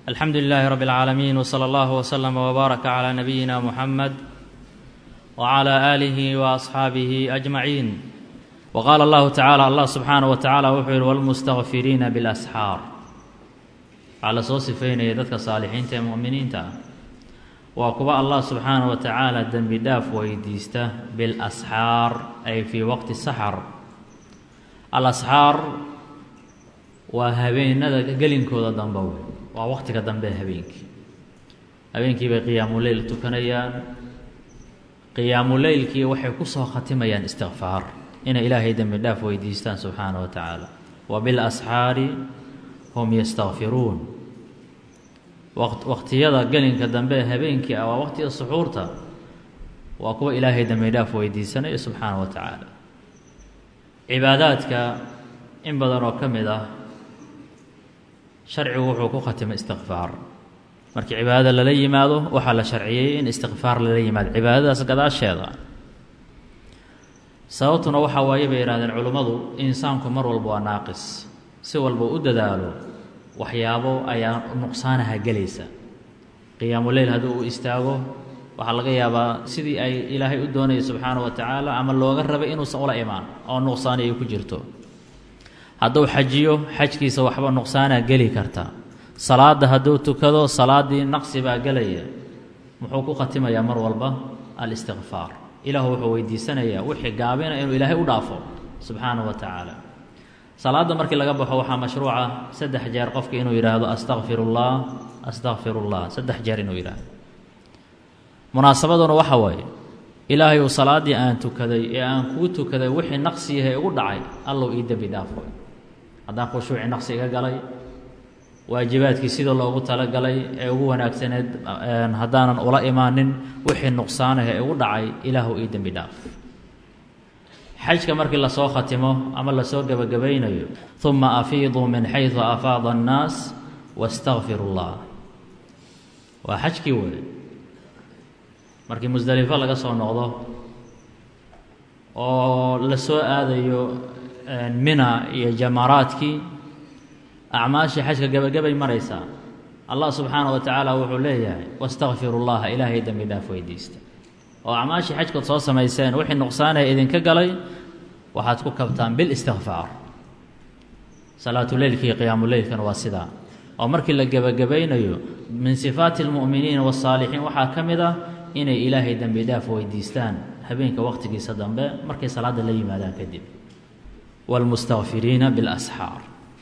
alxamdu lilaahi rab اlcaalamiin wslى allah wslama wbaaraka clى nabiyina muxamed wclى aalihi waasxaabihi ajmaciin wqaala allahu tacala allah subxaanaه wa tacala wuxuu yihi wاlmustakfiriina biاlasxaar waxaa la soo sifeynaya dadka saalixiinta ee mu'miniinta ah waa kuwa allah subxaanaه wa tacaala dembi dhaaf weydiista biاlasxaar ay fii waqti saxar alasxaar waa habeenada gelinkooda dambe wey waa waqtiga dambe habeenkii habeenkii bay qiyaamuleyl tukanayaan qiyaamuleylkii waxay ku soo khatimayaan istikfaar inay ilaahay dembi dhaaf weydiistaan subxaana wa tacaala wa bilasxaari hum yastakfiruun waqtiyada gelinka dambe ee habeenkii ah waa waqtiga suxuurta waa kuwa ilaahay dembi dhaaf weydiisanaya subxaana wa tacaala cibaadaadka in badan oo ka mid ah sharcigu wuxuu ku khatimay istikfaar markii cibaadada lala yimaado waxaa la sharciyey in istikfaar lala yimaado cibaadadaas gadaasheeda sababtuna waxaa waaye bay yihahdeen culimmadu insaanku mar walba waa naaqis si walba u dadaalo waxyaabo ayaa nuqsaanaha gelaysa qiyaamuleyl haddii uu istaago waxaa laga yaabaa sidii ay ilaahay u doonayay subxaana wa tacaala ama looga rabay inuusan ula imaan oo nuqsaani ay ku jirto hadduu xajiyo xajkiisa waxba nuqsaanaa geli karta salaadda hadduu tukado salaaddii naqsi baa gelaya muxuu ku khatimayaa mar walba alistikfaar ilaahu wuxuu weydiisanayaa wixii gaabina inuu ilaahay u dhaafo subxaana wa tacaala salaadda markii laga baxo waxaa mashruuca saddex jeer qofki inuu yidhaahdo astakfirullah astakfirullah saddex jeer inuu yidhaahdo munaasabaduna waxa waaye ilaahay uu salaaddii aan tukaday ee aan kuu tukaday wixii naqsi yahay ugu dhacay allow ii dembi dhaafo haddaan khushuuci naqsi iga galay waajibaadkii sida loogu talagalay ee ugu wanaagsaneed haddaanan ula imaanin wixii nuqsaanah ee ugu dhacay ilaahu ii dembi dhaaf xajka markii lasoo khatimo ama lasoo gebagabaynayo uma afiiduu min xaysu afaada annaas wastakfiru llah waa xajkii wey markii musdelifo laga soo noqdo oo la soo aadayo mina iyo jamaaraadkii acmaashii xajka gebagabay maraysaa allah subxaana wa tacaala wuxuu leeyahay wastakfiru llaha ilaahay dembi dhaaf weydiista oo acmaashii xajkood soo samayseen wixii nuqsaanaya idinka galay waxaad ku kabtaan bilistikfaar salaatuleylki iyo qiyaamuleylkana waa sidaa oo markii la gebagabaynayo min sifaati almu'miniina wasaalixiin waxaa ka mid ah inay ilaahay dembi dhaaf weydiistaan habeenka waqtigiisa dambe markay salaadda la yimaadaan kadib wاlmustakfiriina biاlasxaar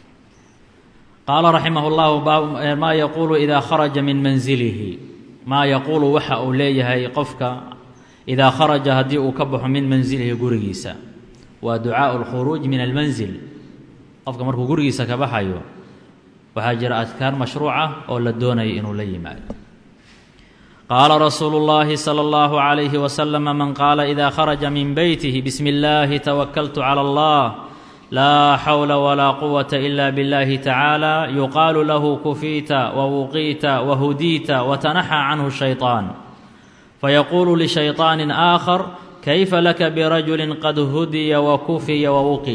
qaala raximah اllahu maa yaquulu idaa kharaja min manzilihi maa yaquulu waxa uu leeyahay qofka idaa kharaja haddii uu ka baxo min manzilihi gurigiisa waa ducaaءu اlkhuruuj min almanzil qofka markuu gurigiisa ka baxayo waxaa jira adkaar mashruuca oo la doonaya inuu la yimaado qaala rasuulu اllahi salى اllahu عalayhi waslm man qaala ida kharaja min beytihi bismi اllahi tawakaltu calى اllah laa xawla walaa quwata ila biاllahi tacaala yuqaalu lahu kufiita wawuqiita wahudiita watanaxaa canhu shayطaan fayaquulu lishayطaani aakhar kayfa laka birajuli qad hudiya wakufiya wawuqi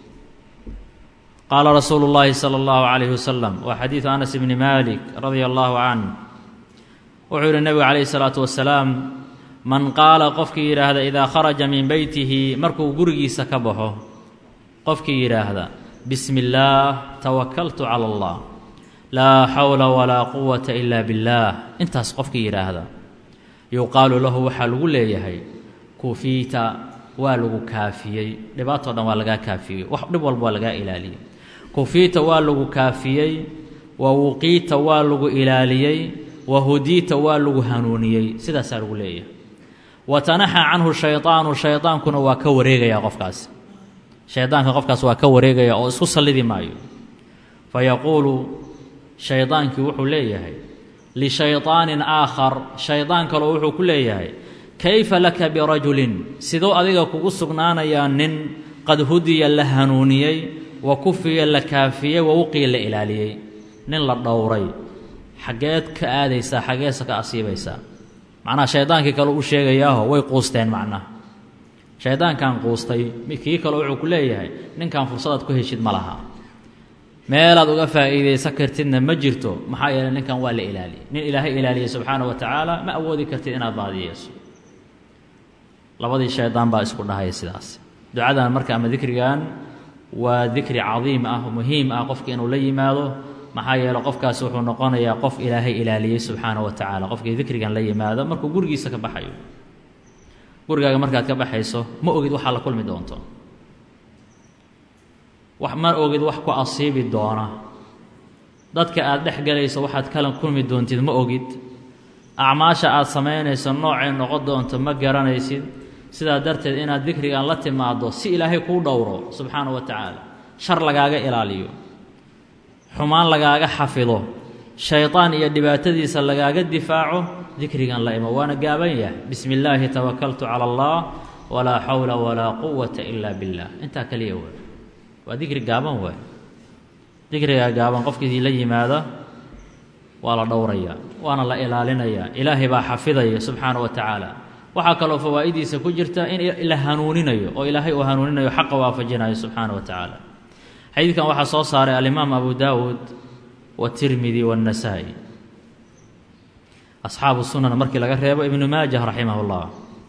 qaala rasuulu اllahi salى اllahu عalayh waslm waa xadiidu anas bni malik radia allahu canh wuxuu yihi nebigu calayhi salaatu wasalaam man qaala qofkii yidhaahda idaa kharaja min beytihi markuu gurigiisa ka baxo qofkii yidhaahda bismi illaah tawakaltu cala allah laa xawla walaa quwata ila billaah intaas qofkii yidhaahda yuqaalu lahu waxaa lagu leeyahay kufiita waa lagu kaafiyey dhibaatoo dhan waa lagaa kaafiyey wax dhib walba waa lagaa ilaaliyey kufiita waa lagu kaafiyey wa wuqiita waa lagu ilaaliyey wahudiita waa lagu hanuuniyey sidaasaa lagu leeyahay wa tanaxa canhu shaydaanu shaydaankuna waa ka wareegayaa qofkaas shaydaanka qofkaas waa ka wareegaya oo isku sallidi maayo fa yaquulu shaydaankii wuxuu leeyahay lishaydaanin aakhar shaydaan kaloo wuxuu ku leeyahay kayfa laka birajulin siduu adiga kugu sugnaanayaa nin qad hudiya la hanuuniyey wa kufiya la kaafiyey wa wuqiya la ilaaliyey nin la dhowray xaggeed ka aadaysaa xaggeesa ka asiibaysaa macnaha shaydaankii kale u sheegayaaho way quusteen macnaha shaydaankan quustay kii kale wuxuu ku leeyahay ninkan fursadaad ku heshid ma laha meelaad uga faa'iidaysan kartidna ma jirto maxaa yeeley ninkan waa la ilaaliyey nin ilaahay ilaaliyey subxaana wa tacaala ma awoodi kartid inaad baadiyeyso labadii shaydaan baa isku dhahaya sidaas ducadan marka ama dikrigan waa dikri cadiim ah muhiim ah qofka inuu la yimaado maxaa yeele qofkaasi wuxuu noqonayaa qof ilaahay ilaaliyey subxaana wa tacaala qofkii dikrigan la yimaado markuu gurigiisa ka baxayo gurigaaga markaad ka baxayso ma ogid waxaa la kulmi doonto wax ma ogid wax ku asiibi doona dadka aad dhex galayso waxaad kala kulmi doontid ma ogid acmaasha aad samaynayso noocay noqon doonto ma garanaysid sidaa darteed inaad dikrigan la timaaddo si ilaahay kuu dhowro subxaana wa tacaala shar lagaaga ilaaliyo xumaan lagaaga xafido shaydaan iyo dhibaatadiisa lagaaga difaaco dikrigan la imo waana gaaban yahay bismi illaahi tawakaltu cala allah walaa xawla walaa quwata ila billah intaa kaliya waay waa dikri gaaban waay dikrigaa gaaban qofkii la yimaada waa la dhowrayaa waana la ilaalinayaa ilaahay baa xafidaya subxaana wa tacaala waxaa kaloo fawaa'idiisa ku jirta in la hanuuninayo oo ilaahay uu hanuuninayo xaqa waafajinayo subxaana wa tacaala xadiidkan waxaa soo saaray alimaam abu daawuud watirmidi waannasaa'i asxaabu sunan markii laga reebo ibnu maajah raximah اllah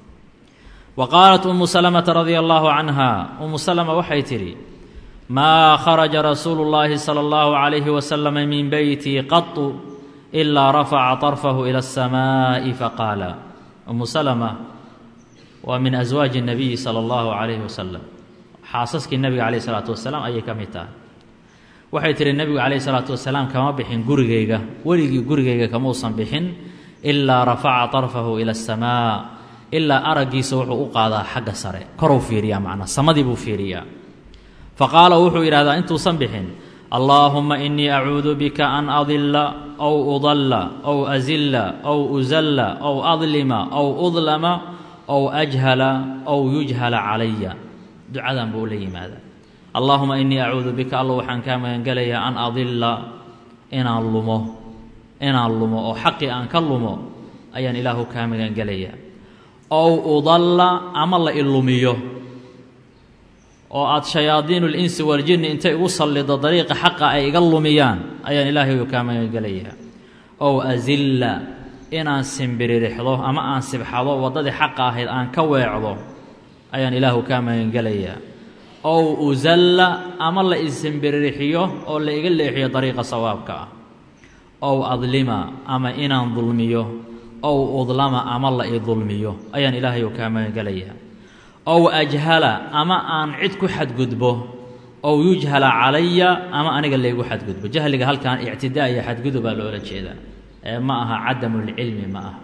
wa qaalat umu salamata radia allahu canha umu salama waxay tidhi maa kharaja rasuulu اllahi salى اllahu calayhi wasalama min beyti qatu ilaa rafaca طarfahu ila الsamaaءi faqaala umu salama waa min aswaaji الnabiyi salى اllahu calayhi wasalam xaasaskii nebiga calayh isalaatu wasalaam ayay ka mid tahay waxay tihi nebigu calayh isalaatu wasalaam kama bixin gurigayga weligii gurigayga kamuusan bixin ilaa rafaca طarfahu ila aلsamaa ilaa araggiisa wuxuu u qaadaa xagga sare koruu fiiriyaa macnaa samadii buu fiiriyaa faqaala wuxuu yidhahdaa intuusan bixin allaahuma inii acuudu bika an adilla ow udalla ow azilla ow uzalla ow adlima ow udlama ow ajhala ow yujhala calaya ducadan buu la yimaadaa allaahuma inii acuudu bika alla waxaan kaa magangelayaa an adilla inaan lumo inaan lumo oo xaqii aan ka lumo ayaan ilaahu kaa magangelayaa ow udalla ama la ilumiyo oo aada shayaadiinu linsi waljinni intay igu sallido dariiqa xaqa ay iga lumiyaan ayaan ilaahayu kaa magangelayaa ow azilla inaan simbiririxdo ama aan sibxado waddadii xaqa ahayd aan ka weecdo ayaan ilaahu kaa magangelayaa ow uzalla ama la isimbirirxiyo oo la iga leexiyo dariiqa sawaabka ah ow adlima ama inaan dulmiyo ow udlama ama la i dulmiyo ayaan ilaahayu kaa magangelayaa ow ajhala ama aan cid ku xadgudbo ow yujhala calaya ama aniga laygu xadgudbo jahliga halkan ictidaa iyo xadgudubaa loola jeedaa ee ma aha cadamulcilmi ma aha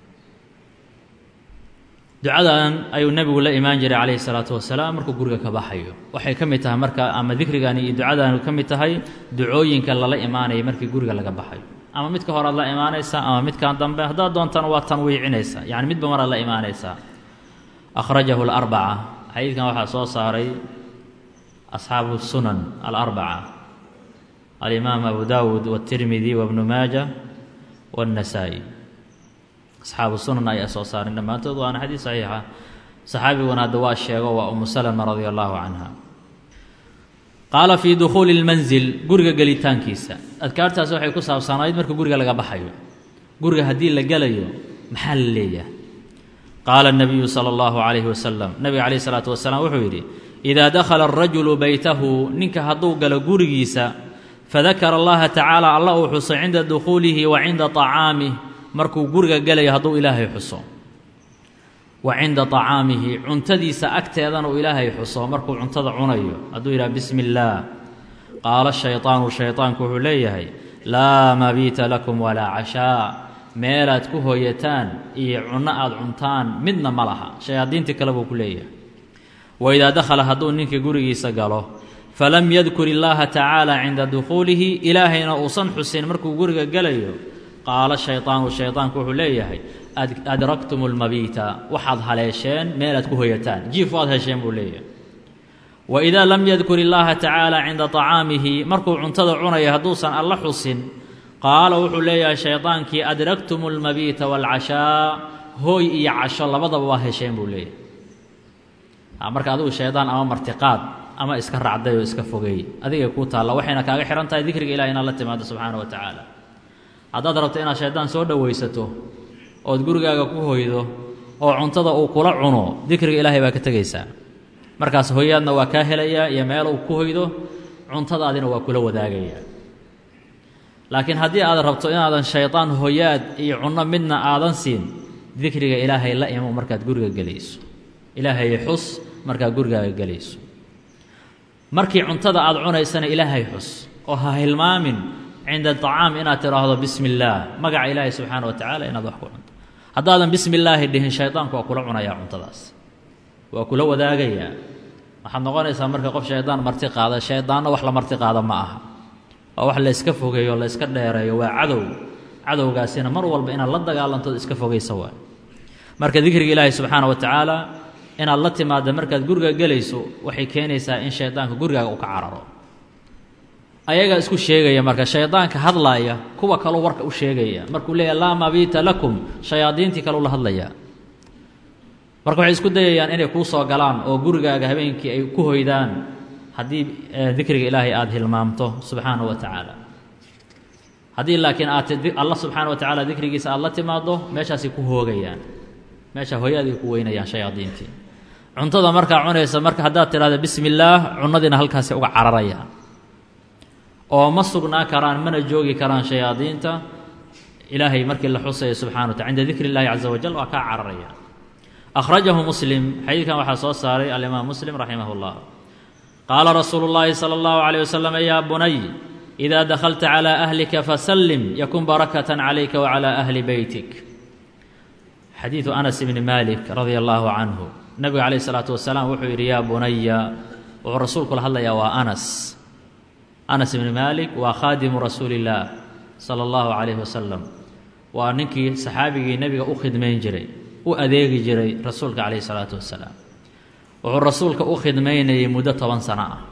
ducadan ayuu nebigu la imaan jiray calayhi salaatu wasalaam markuu guriga ka baxayo waxay ka mid tahay marka ama dikrigani iyo ducadani ka mid tahay ducooyinka lala imaanaya markii guriga laga baxayo ama midka horead la imaanaysaa ama midkan dambe haddaad doontana waa tanwiicinaysaa yacni midba maraad la imaanaysaa akhrajahu alarbaca xadiidkan waxaa soo saaray asxaabu sunan alarbaca alimaam abu daawuud watirmidi wabnu maaja waannasaa'i asxaabu sunan ayaa soo saaren dhammaantood waana xadiis saxiixa saxaabiguna hadda waa sheego waa umu salama radia allahu canha qaala fii dukhuuli lmanzil guriga gelitaankiisa adkaartaas waxay ku saabsanayd marka guriga laga baxayo guriga haddii la gelayo maxaa la leeyahay qaala الnabiyu salى اllahu عalayhi wasalam nabiga calayh isalaatu wasalaam wuxuu yidhi idaa dakhala الrajulu beytahu ninka hadduu galo gurigiisa fadakara allaha tacaala alla uu xuso cinda dukhuulihi wa cinda طacaamih markuu guriga gelayo hadduu ilaahay xuso wa cinda طacaamihi cuntadiisa agteedana uu ilaahay xuso markuu cuntada cunayo hadduu yidhaha bismi اllaah qaala shayطaanu shayطaanku wuxuu leeyahay laa mabiita lakum walaa cashaa meelaad ku hooyataan iyo cunno aada cuntaan midna ma laha shayaadiintii kale buu ku leeyahay waidaa dakhala hadduu ninka gurigiisa galo falam yadkur illaaha tacaala cinda dukhuulihi ilaahayna uusan xusin markuu guriga gelayo qaala shayطaanu shayطaanku wuxuu leeyahay adraktum lmabiita waxaad haleesheen meelaad ku hoyataan jiif waad hesheen buu leeyahay waidaa lam yadkur illaaha tacaala cinda طacaamihi markuu cuntada cunaya hadduusan alla xusin qaala wuxuu leeyahay shaydaankii adraktum almabiita waalcashaa hooy iyo casho labadaba waa hesheen buu leeyahay marka adigu shaydaan ama martiqaad ama iska racday oo iska fogeey adigay kuu taalla waxayna kaaga xihan tahay dikriga ilahi inaad la timaado subxaana wa tacaala haddaad rabto inaad shaydaan soo dhowaysato ood gurigaaga ku hoydo oo cuntada uu kula cuno dikriga ilaahay baa ka tegaysaa markaas hoyaadna waa kaa helayaa iyo meel uu ku hoydo cuntadaadina waa kula wadaagayaa laakiin haddii aad rabto inaadan shaydaan hoyaad iyo cunno midna aadan siin dikriga ilaahay la imo markaad guriga gelayso ilaahay xus markaad gurigaaga gelayso markii cuntada aad cunaysana ilaahay xus oo ha hilmaamin cinda acaam inaad tidhaahdo bismi illaah magaca ilaahay subxaana wa tacaala inaad wax ku cunto haddaadan bismi illaahi dhihin shaydaanku waa kula cunayaa cuntadaas waa kula wadaagayaa waxaad noqonaysaa marka qof shaydaan marti qaada shaydaanna wax la marti qaada ma aha waa wax layska fogeeyo layska dheereeyo waa cadow cadowgaasina mar walba inaad la dagaalantood iska fogaysa waay marka dikriga ilaahi subxaana wa tacaala inaad la timaadda markaad guriga gelayso waxay keenaysaa in shaydaanka gurigaaga uu ka cararo ayagaa isku sheegaya marka shaydaanka hadlaaya kuwa kaluu warka u sheegaya markuu leeyahy laa mabiita lakum shayaadiintii kaleu la hadlayaa marka waxay isku dayayaan inay kuu soo galaan oo gurigaaga habeenkii ay ku hoydaan haddii dikriga ilaahay aada hilmaamto subxaanahu wa tacaala haddii laakiin aad alla subxaana wa tacaala dikrigiisa aada la timaaddo meeshaasay ku hoogayaan meesha hooyaaday ku weynayaan shayaadiintii cuntada markaa cunaysa marka haddaad tidhahda bismi illaah cunadiina halkaasay uga cararayaan oo ma sugnaa karaan mana joogi karaan shayaadiinta ilaahay markii la xusaya subxana wa taala cinda dikri illahi caza wajal waa kaa cararaya akhrajahu muslim xadiidkan waxaa soo saaray alimaam muslim raximah اllah qaala rasuulu اllahi salى اllahu عalيه waslm ya bunay إida dakhalta calى ahlika fasallim yakun barakata calayka wacalى ahli beytik xadiidu anas bni malik radia allahu canhu nabiga calayh الsalaatu wasalaam wuxuu yidhi yaa bunaya wuxuu rasuulku la hadlayaa waa anas anas bni malik waa khaadimu rasuuli اllaah salى اllahu calayh wasalam waa ninkii saxaabigii nebiga u khidmayn jiray u adeegi jiray rasuulka calayh isalaatu wasalaam wuxuu rasuulka u khidmaynayay muddo toban sano ah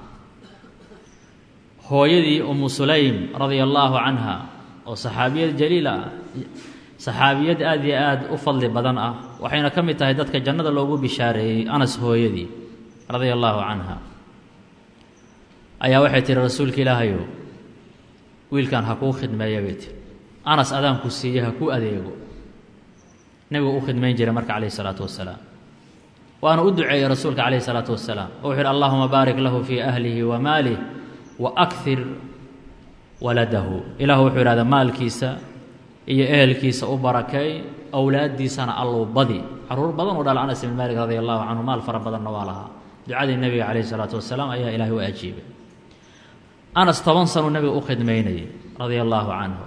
hooyadii umu sulaym radia allaahu canha oo saxaabiyad jaliila ah saxaabiyad aad iyo aad u fadli badan ah waxayna ka mid tahay dadka jannada loogu bishaareeyey anas hooyadii radia allaahu canha ayaa waxay tihi rasuulka ilaahayow wiilkan ha kuu khidmeeya bay tiri anas adaanku siiye ha kuu adeego nebigu u khidmayn jiray marka calayh isalaatu wasalaam waana u duceeyey rasuulka calayh isalaatu wasalaam oo wuxu uhi allahuma baarik lahu fii ahlihi wa maalih wa akfir waladahu ilaahu wuxuu ihahda maalkiisa iyo ehelkiisa u barakeey owlaaddiisana allow badi caruur badan u dhala anas ibn maalik radia allahu canhu maal fara badanna waa lahaa ducadii nebiga calayh isalaatu wasalaam ayaa ilaahay u ajiibay anas toban sanuu nebiga u khidmaynayay radia allaahu canhu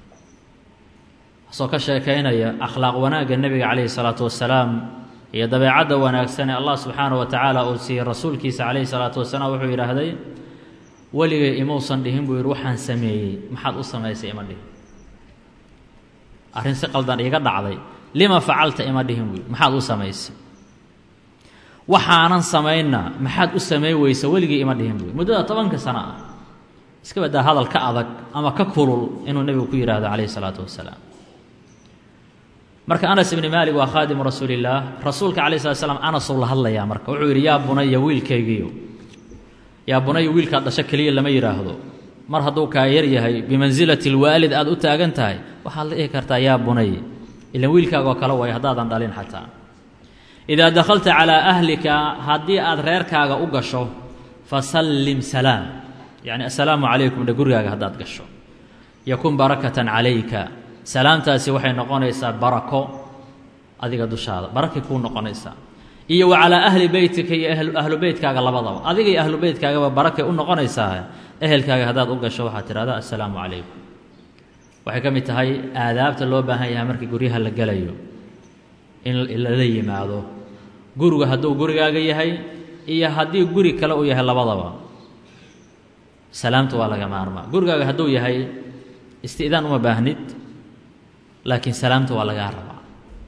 soo ka sheekaynaya akhlaaq wanaagga nebiga calayhi salaatu wasalaam iyo dabeecadda wanaagsan ee allah subxaana wa tacaala uu siiyey rasuulkiisa calayhi salaatu wasalaam wuxuu yidhaahday weligay imuusan dhihin buu yidhi waxaan sameeyey maxaad u samaysay ima dhihin arrin si qaldan iiga dhacday lima facalta ima dhihin buu yidhi maxaad u samaysay waxaanan samaynna maxaad u samayn weysa weligii ima dhihin buu yidhi muddada tobanka sano ah iska baddaa hadal ka adag ama ka kulul inuu nebigu ku yidhaahdo calayhi salaatu wasalaam marka anas ibni maalik waa khaadimu rasuulillaah rasuulka calayh slat slam anasuu la hadlayaa marka wuxuu yidhi yaa bunaya wiilkaygiiyo yaa bunaya wiilkaad dhasho keliya lama yidhaahdo mar hadduu kaa yar yahay bimansilati lwaalid aad u taagan tahay waxaad la dhihi kartaa yaa bunay ilan wiilkaagoo kale way haddaadan dhalin xataa idaa dakhalta calaa ahlika haddii aad reerkaaga u gasho fasallim salaam yacni assalaamu calaykum dhe gurigaaga haddaad gasho yakun barakatan calayka salaamtaasi waxay noqonaysaa barako adiga dushaada barakay kuu noqonaysaa iyo wa calaa ahli beytika iyo ahlu beytkaaga labadaba adiga iyo ahlu beytkaagaba barakay u noqonaysaa ehelkaaga haddaad u gasho waxaad tidhahdaa assalaamu calaykum waxay ka mid tahay aadaabta loo baahan yahay markii guryaha la gelayo in lala yimaado guriga hadduu gurigaaga yahay iyo haddii guri kale uu yahay labadaba salaamta waa laga maarmaa gurigaaga hadduu yahay isti'daan uma baahnid laakiin salaamta waa lagaa rabaa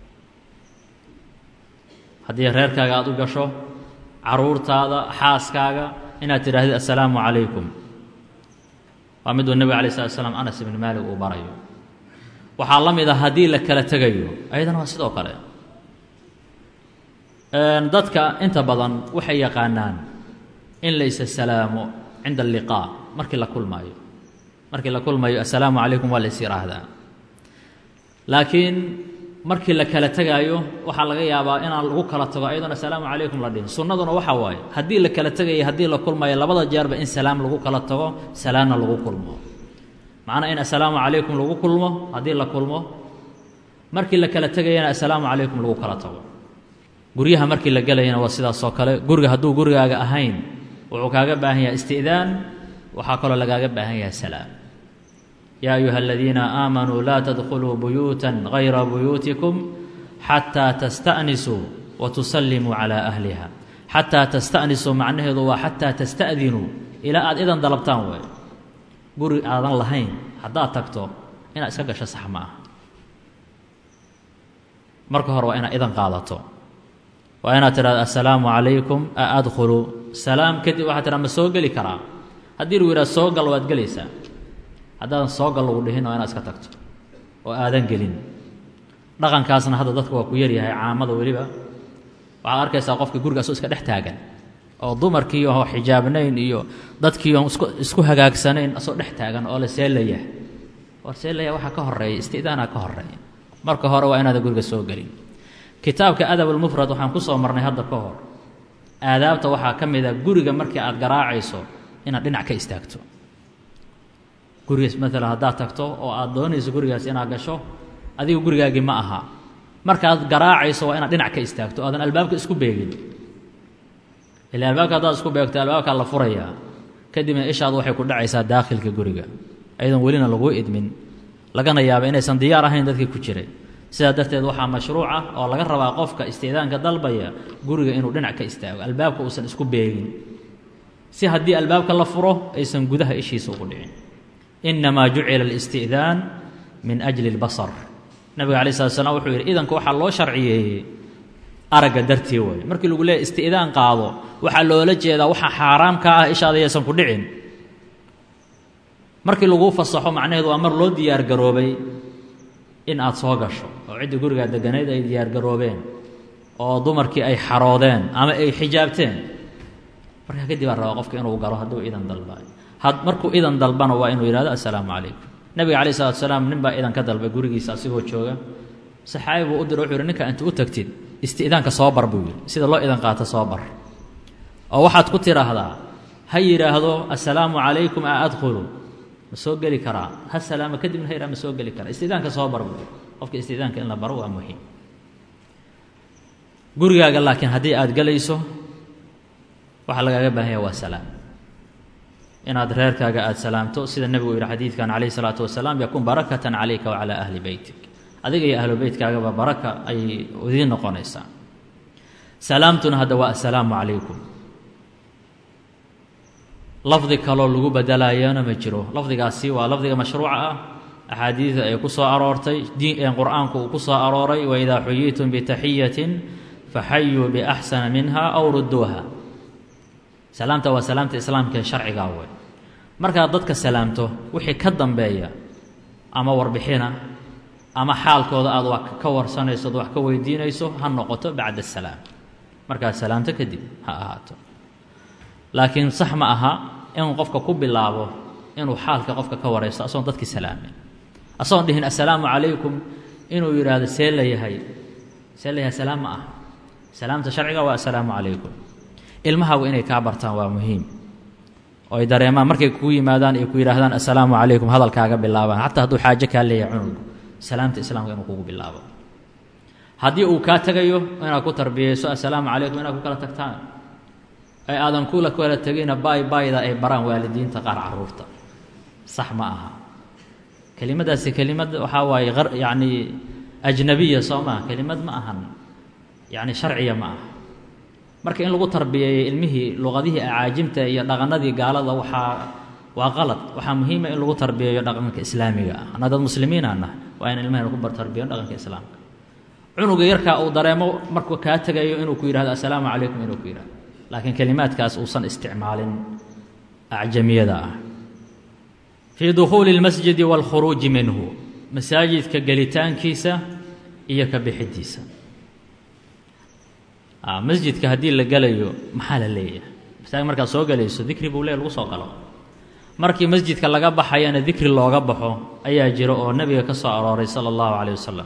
haddii reerkaaga aada u gasho caruurtaada xaaskaaga inaad tidhaahdid assalaamu calaykum waa miduu nebiga alay slat slam anas ibni maalik uu barayo waxaa la mid a haddii la kala tegayo ayadana waa sidoo kale dadka inta badan waxay yaqaanaan in laysa salaamo cinda alliqaa markii la kulmaayo markii la kulmayo assalaamu calaykum waa lays yidhaahdaa laakiin markii la kala tegaayo waxaa laga yaabaa inaan lagu kala tago ayadoon assalaamu calaykum la dhihin sunnaduna waxaa waaye haddii la kala tegayo haddii la kulmayo labada jeerba in salaam lagu kala tago salaamna lagu kulmo macnaa in assalaamu calaykum lagu kulmo haddii la kulmo markii la kala tegayana assalaamu calaykum lagu kala tago guryaha markii la gelayana waa sidaasoo kale guriga hadduu gurigaaga ahayn wuxuu kaaga baahan yahay isti'daan waxaa kaloo lagaaga baahan yahay salaam yaa ayuha aladiina aamanuu laa tadkhuluu buyuutan gayra buyuutikum xataa tasta'nisuu wa tusallimuu calaa ahliha xataa tasta'nisuu macnaheedu waa xataa tasta'dinuu ilaa aad idan dalabtaan wey guri aadan lahayn haddaad tagto inaad iska gasho sax ma aha marka hore waa inaad idan qaadato waa inaad tidhahdo assalaamu calaykum a adkhulu salaam kadib waxaad tidhahda ma soo geli karaa haddii lagu yidhahdo soo gal waad gelaysaa haddaadan soo gal lagu dhihin waa inaad iska tagto oo aadan gelin dhaqankaasna hadda dadka waa ku yaryahay caamada weliba waxaad arkaysaa qofka gurigaasoo iska dhex taagan oo dumarkii oo xijaabnayn iyo dadkii oon isku isku hagaagsanayn asoo dhex taagan oo la seelaya war seelaya waxaa ka horeeya isti'daanaa ka horeeya marka hore waa inaadan guriga soo gelin kitaabka adabulmufrad waxaan ku soo marnay hadda ka hor aadaabta waxaa ka mid a guriga markii aad garaacayso inaad dhinac ka istaagto gurigaas maalan haddaad tagto oo aad doonayso gurigaas inaad gasho adiga gurigaagii ma aha markaad garaacayso waa inaad dhinac ka istaagto aadan albaabka isku beegin ila albaabka haddaad isku beegto albaabkaa la furayaa kadibna ishaadu waxay ku dhacaysaa daakhilka guriga ayadoon welina laguu idmin lagana yaaba inaysan diyaar ahayn dadkii ku jiray sidaa darteed waxaa mashruuc ah oo laga rabaa qofka istiidaanka dalbaya guriga inuu dhinac ka istaago albaabka uusan isku beegin si haddii albaabka la furo aysan gudaha ishiisa ugu dhicin innamaa jucila alisti'daan min ajli اlbasar nabiga alay slat slam wuxuu yidhi idanka waxaa loo sharciyeeyey aragga dartii way markii lagu leeyahy isti'daan qaado waxaa loola jeedaa waxaa xaaraam ka ah ishaada yaysan ku dhicin markii laguu fasaxo macnaheedu waa mar loo diyaar garoobay in aad soo gasho oo ciddii gurigaa deganayd ay diyaar garoobeen oo dumarkii ay xaroodeen ama ay xijaabteen markaa kadib aa rabaa qofka inuu galo hadduu idan dalbayo had markuu idan dalbana waa inuu yihahdo assalaamu calaykum nabiga calayh salatu salaam nin baa idan ka dalbay gurigiisa asigoo jooga saxaabi buu u dira wuxuu yidhi ninka inta u tagtid isti'daanka soo bar buu yidhi sida loo idan qaato soo bar oo waxaad ku tidhaahdaa ha yidhaahdo assalaamu calaykum a adkhulu ma soo geli karaa ha salaamo kadibna ha yidhaha ma soo geli karaa istidaanka soo bar buu qofka istidaanka in la baro waa muhiim gurigaaga laakiin haddii aada gelayso waxaa lagaaga baahan yaha waa salaam inaad reerkaaga aada salaamto sida nebigu yihi xadiidkan calayh isalaatu wasalaam yakun barakatan calayka wacalaa ahli beytik adiga iyo ahlu beytkaagaba baraka ayay idiin noqonaysaa salaamtuna hadda waa assalaamu calaykum lafdi kaloo lagu bedelaayana ma jiro lafdigaasi waa lafdiga mashruuca ah axaadiida ay ku soo aroortay diin qur-aanku uu ku soo arooray waidaa xuyiitum bitaxiyatin faxayuu biaxsana minha aw rudduuha salaamta waa salaamta islaamka ee sharcigaa wey markaad dadka salaamto wixii ka dambeeya ama warbixina ama xaalkooda aad wax ka warsanayso od wax ka weydiinayso ha noqoto bacda asalaam markaad salaamto kadib ha ahaato laakiin sax ma aha inuu qofka ku bilaabo inuu xaalka qofka ka waraysto asagoon dadkii salaamin asagoon dhihin assalaamu calaykum inuu yidhaahdo see la yahay see la yahay salaam ma aha salaamta sharciga waa assalaamu calaykum ilmahaagu inay kaa bartaan waa muhiim oo ay dareemaan markay kugu yimaadaan ay ku yidhaahdaan assalaamu calaykum hadalkaaga bilaabaan xataa hadduu xaajo kaa leeyahay cunugu salaamta islaamka inuu kugu bilaabo haddii uu kaa tegayo inaad ku tarbiyeyso assalaamu calaykum inaad ku kala tagtaan ay aadan kula kala tegina baay baayda ay baraan waalidiinta qaar caruurta sax ma aha kelimadaasi kelimad waxaa waaye yacni ajnabiya soo maha kelimad ma ahan yacni sharciya ma aha marka in lagu tarbiyeeyo ilmihii luqadihii acaajimta iyo dhaqanadii gaalada waxaa waa qalad waxaa muhiima in lagu tarbiyeeyo dhaqanka islaamiga ah anaa dad muslimiina nah waa in ilmahayna ku tarbiyeyo dhaqanka islaamka cunuga yarkaa uu dareemo markuu kaa tegayo inuu ku yidhahdo assalaamu calaykum inuu ku yidhahdo laakiin kelimaadkaas uusan isticmaalin acjamiyada ah fii dukhuuli اlmasjidi wاlkhuruuji minhu masaajidka gelitaankiisa iyo ka bixidiisa masjidka haddii la gelayo maxaa la leeyahay masaajid markaad soo gelayso dikri buu leey lagu soo galo markii masjidka laga baxayana dikri looga baxo ayaa jiro oo nebiga ka soo arooray sala allahu caleyh wasalam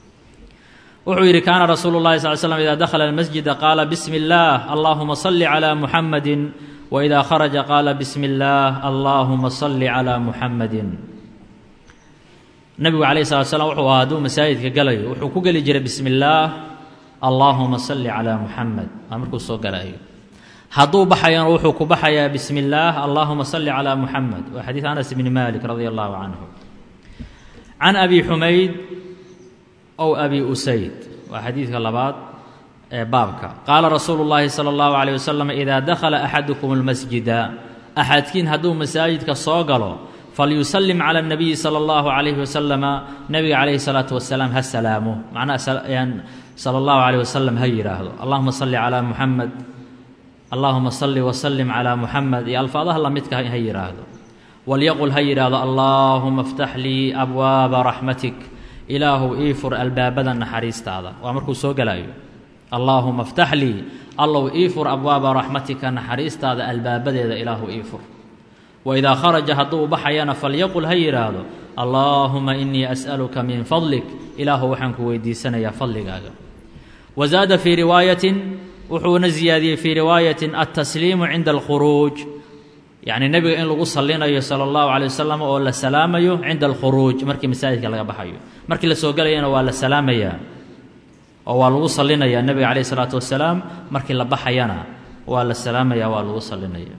wuxuu yidhi kaana rasuulu llahi sal slam ida dakhala almasjida qaala bismi اllaah allahuma salli calaa muxamadin wإida kharaja qaala bismi اllaah allahuma salli calaa muxamadin nebigu calayh salat slam wuxuu ahaa hadduu masaajidka galayo wuxuu ku geli jiray bismi اllaah allahuma salli calaa muxamed waa markuu soo galaayo hadduu baxayana wuxuu ku baxayaa bismi اllaah allahuma salli calaa muxamed waa xadiid anas bni malik radi allahu canhu can abi xumayd ow abi usayd waa xadiidka labaad ee baabka qaala rasuulu llaahi sala allahu calayh wasalam idaa dakhala axadukum almasjida axadkiin hadduu masaajidka soo galo falyusallim cala اnabiyi sala allahu calayhi wasalama nebiga calayhi salaatu wasalaam ha salaamo macnaha sala allahu calayh wasalam ha yidhaahdo allahuma salli calaa muxamed allahuma salli wasalim calaa muxamed iyo alfaadaha lamidka ha yidhaahdo walyaqul ha yidhaahdo allaahuma aftax lii abwaaba raxmatik ilaahu ii fur albaabada naxariistaada waa markuu soo gelaayo allaahuma aftax lii allow ii fur abwaaba raxmatika naxariistaada albaabadeeda ilaahu ii fur waidaa kharaja hadduu baxayana falyaqul ha yidhaahdo allaahuma inii as'aluka min fadlik ilaahu waxaan ku weydiisanayaa fadligaaga wazaada fii riwaayatin wuxuuna ziyaadiyey fii riwaayatin altasliimu cinda alkhuruuj yacni nebiga in lagu sallinayo sala allahu calay wasalam oo la salaamayo cinda alkhuruuj markii masaajidka laga baxayo markii la soo gelayana waa la salaamayaa oo waa lagu salinayaa nebiga calayh isalaatu wasalaam markii la baxayana waa la salaamaya waa lagu salinaya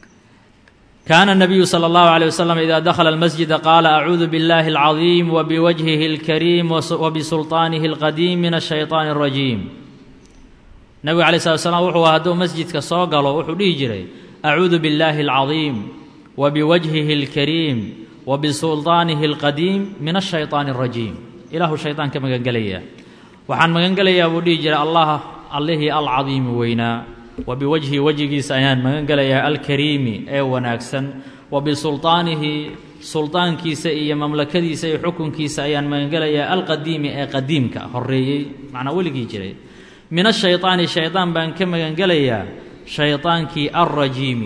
kaana الnabiyu salى اllahu عalيه waslm ida dakhala اlmasjida qaala acuudu biاllahi اlcaظiim wbiwajhihi اlkariim wbisulطaanihi اlqadiim min الshayطaan الrajiim nebiga alay slat slam wuxuu hadduu masjidka soo galo wuxuu dhihi jiray acuudu biاllaahi اlcaظiim wbiwajhihi اlkariim wbisulطaanihi اlqadiim min الshayطaan الrajiim ilaahu shayطaan ka magangelaya waxaan magangelayaa buu dhihi jiray allah allihii alcadiimi weynaa wa biwajhi wejigiisa ayaan magan gelayaa alkariimi ee wanaagsan wa bisulطaanihi sulطaankiisa iyo mamlakadiisa iyo xukunkiisa ayaan magangelayaa alqadiimi ee qadiimka horeeyey macnaa weligii jiray min ashayطaani shaydaan baan ka magangelayaa shaydaankii alrajiimi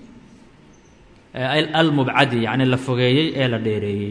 almubcadi yacni la fogeeyey ee la dheereeyey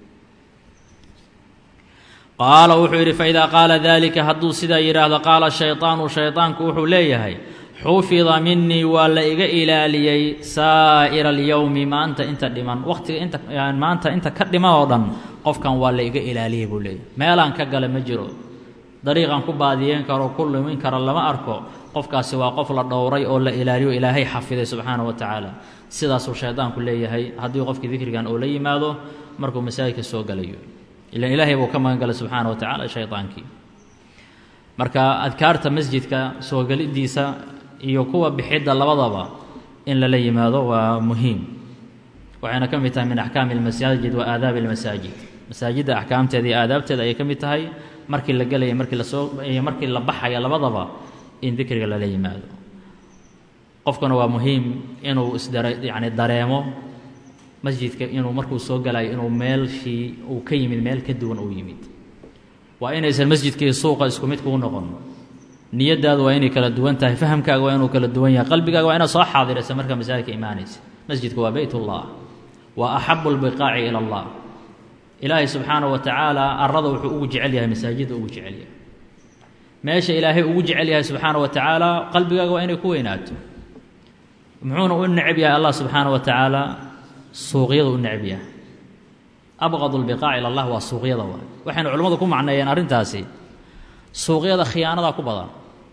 qaala wuxuu yidhi faidaa qaala dalika hadduu sidaa yidhaahdo qaala shayطaanu shayطaanku wuxuu leeyahay xufida minii waa la iga ilaaliyey saa'ira alyowmi maanta inta dhiman wakhtiga inta maanta inta ka dhiman oo dhan qofkan waa la iga ilaaliyey buu leeyahy meelaan ka gala ma jiro dariiqan ku baadiyeen karo ku lumin karo lama arko qofkaasi waa qof la dhowray oo la ilaaliyo ilaahay xafiday subxaana wa tacaala sidaasuu shaydaanku leeyahay haddii qofkii dikrigan uu la yimaado markuu masaajidka soo galayo ilan ilaahay buu ka magan galay subxaana wa tacala shaydaankii marka adkaarta masjidka soo gelidiisa iyo kuwa bixidda labadaba in lala yimaado waa muhiim waxayna ka mid tahay min axkaami almasaajid wa aadaabi almasaajid masaajidda axkaamteeda iyo aadaabteeda ayay ka mid tahay markii la gelaya markii lasoo iyo markii la baxaya labadaba in dikriga lala yimaado qofkuna waa muhiim inuu isdare yacni dareemo masjidka inuu markuu soo galayo inuu meelshii uu ka yimid meel ka duwan uu yimid waa inaysan masjidkii suuqa isku mid kuu noqon niyadaadu waa inay kala duwan tahay fahamkaaga waa inuu kala duwan yahay qalbigaaga waa inaad soo xaadiraysa markaa masaajidka imaanaysa masjidku waa beyt ullah waa axabu lbiqaaci ila allah ilaahay subxaanahu wa tacaala arada wuxuu ugu jecel yahay masaajidda ugu jecel yahay meesha ilaahay ugu jecel yahay subxaana wa tacaala qalbigaaga waa inay ku weynaato muxuuna u necab yahay allah subxaana wa tacaala suuqyada u necab yahay abqad lbiqaac ila allah waa suuqyada waa waxaynu culimmadu ku macneeyeen arrintaasi suuqyada khiyaanada ku badan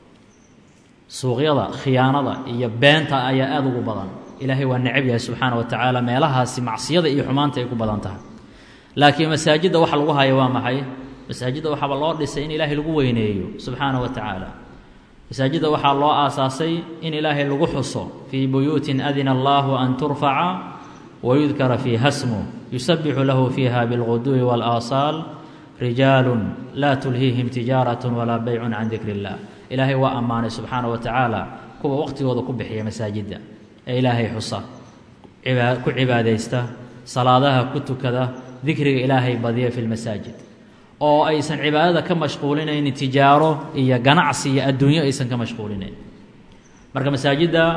suuqyada khiyaanada iyo beenta ayaa aada ugu badan ilaahay waa necab yahay subxaana wa tacaala meelahaasi macsiyada iyo xumaanta ay ku badan tahay laakiin masaajidda waxa lagu haya waa maxay masaajidda waxaaba loo dhisay in ilaahay lagu weyneeyo subxaana wa tacaala masaajidda waxaa loo aasaasay in ilaahay lagu xuso fii buyuutin adina allahu an turfaca wayudkara fiiha smu yusabixu lahu fiiha bilguduwi waalaaasaal rijaalun laa tulhiihim tijaaratun walaa beycun can dikri illah ilaahay waa ammaanay subxaana wa tacaala kuwa waqhtigooda ku bixiya masaajidda ee ilaahay xusa ku cibaadaysta salaadaha ku tukada dikriga ilaahay badiya fi lmasaajid oo aysan cibaadada ka mashquulinaynin tijaaro iyo ganacsi iyo adduunyo aysan ka mashquulinayn marka masaajidda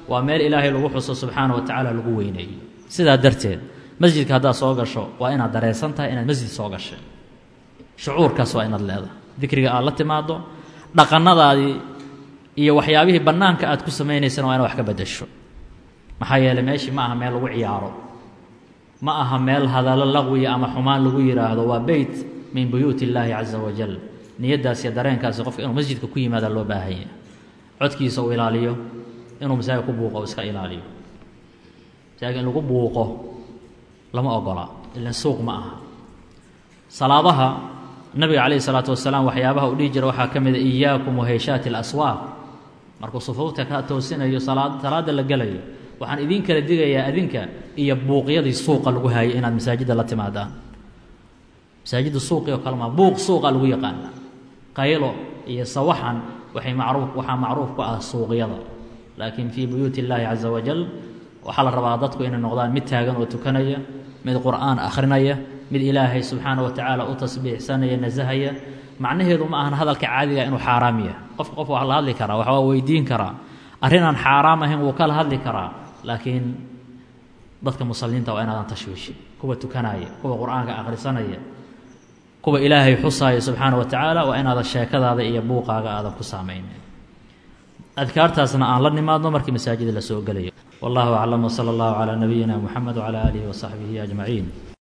waa meel ilaahay lagu xuso subxaana wa tacaala lagu weyneeyo sidaa darteed masjidka haddaad soo gasho waa inaad dareensan tahay inaad masjid soo gashay shucuurkaas waa inaad leedahay dikriga aad la timaado dhaqannadaadii iyo waxyaabihii bannaanka aad ku samaynaysana waa inaad wax ka beddesho maxaa yeeley meeshii ma aha meel lagu ciyaaro ma aha meel hadallo laqwiya ama xumaan lagu yidhaahdo waa beyt min buyuuti illaahi casa wajal niyaddaas iyo dareenkaasi qofka inuu masjidka ku yimaada loo baahan yahay codkiisa uu ilaaliyo inuu masaajid ku buuqo iska ilaaliyo masaajid in lagu buuqo lama ogola ilan suuq ma aha salaadaha nabiga calayhi salaatu wasalaam waxyaabaha uu dhihi jira waxaa ka mida iyaakum waheyshaati alaswaaq markuu sufuufta ka toosinayo salaada la gelayo waxaan idiin kala digayaa adinka iyo buuqyadii suuqa lagu haayay inaad masaajidda la timaadaan masaajidda suuqii oo kale maa buuq suuqa lagu yaqaana qaylo iyo sawaxan waxay macruuf waxaa macruuf ku ah suuqyada laakiin fii buyuuti illaahi casa wajal waxaa la rabaa dadku inay noqdaan mid taagan oo tukanaya mid qur'aan akhrinaya mid ilaahay subxaana wa tacaala u tasbiixsanaya nasahaya macnaheedu ma ahan hadalka caadiga inuu xaaraam yahay qofka qof waa la hadli karaa waxbaa weydiin karaa arrin aan xaaraam ahayn wuu kala hadli karaa laakiin dadka musalliinta waa inaadan tashwiishin kuwa tukanaya kuwa qur'aanka akhrisanaya kuwa ilaahay xusaaya subxaana wa tacaala waa inaadan sheekadaada iyo buuqaaga aadan ku saamaynin adkaartaasna aan la nimaadno markii masaajida la soo gelayo wallahu aclam wsala allahu calaa nabiyina muxamed wcala aalihi wasaxbihi ajmaciin